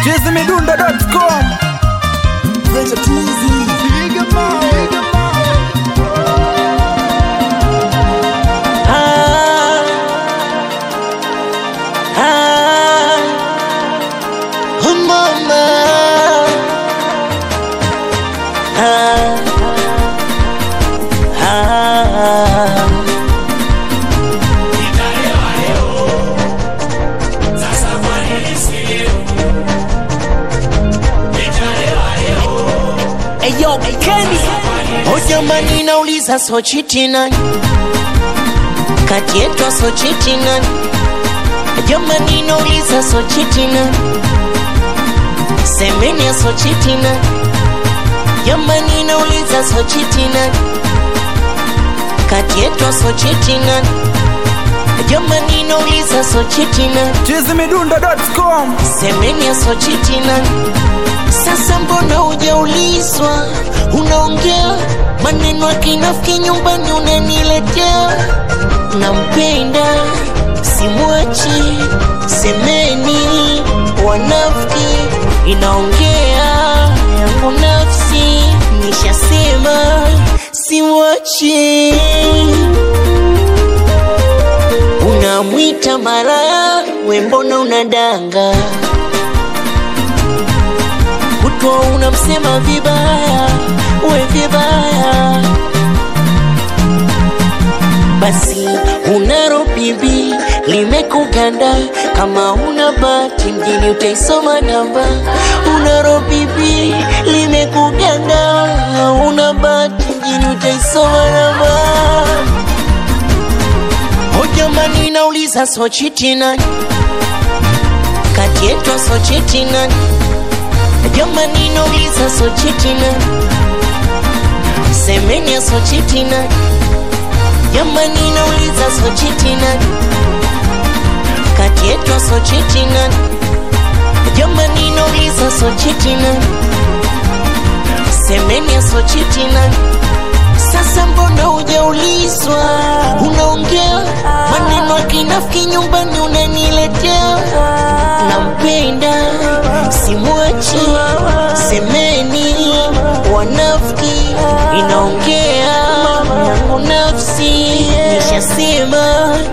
chizimidundo.com Ah, ah, oh mama. Ah, ah. Eyo, Kenny. Oh jamani nauliza sochiti nani kati yetu sochiti nani jamani nauliza sochiti nani semeni sochiti nani jamani nauliza sochiti nani kati yetu sochiti nani jamani nauliza sochiti nani chizimidundo.com semeni sochiti nani sasa mbona hujaulizwa unaongea maneno ya kinafiki nyumbani unaniletea nampenda simwachi semeni wanafiki inaongea yangu nafsi nishasema simwachi unamwita maraya we mbona unadanga kutwa unamsema vibaya we vibaya basi unaro bibi limekuganda kama una bati mjini utaisoma namba unaro bibi limekuganda una bati mjini utaisoma namba hojamani nauliza sochiti nani kati yetu sochiti nani jamani nauliza sochiti nani semeni sochiti nani jamani nauliza sochiti nani kati yetu sochiti nani jamani nauliza sochiti nani semeni sochiti nani sasa mbona hujaulizwa unaongea maneno ya kinafiki nyumbani unaniletea nampenda simwachi semeni wanafiki inaongea yangu nafsi nishasema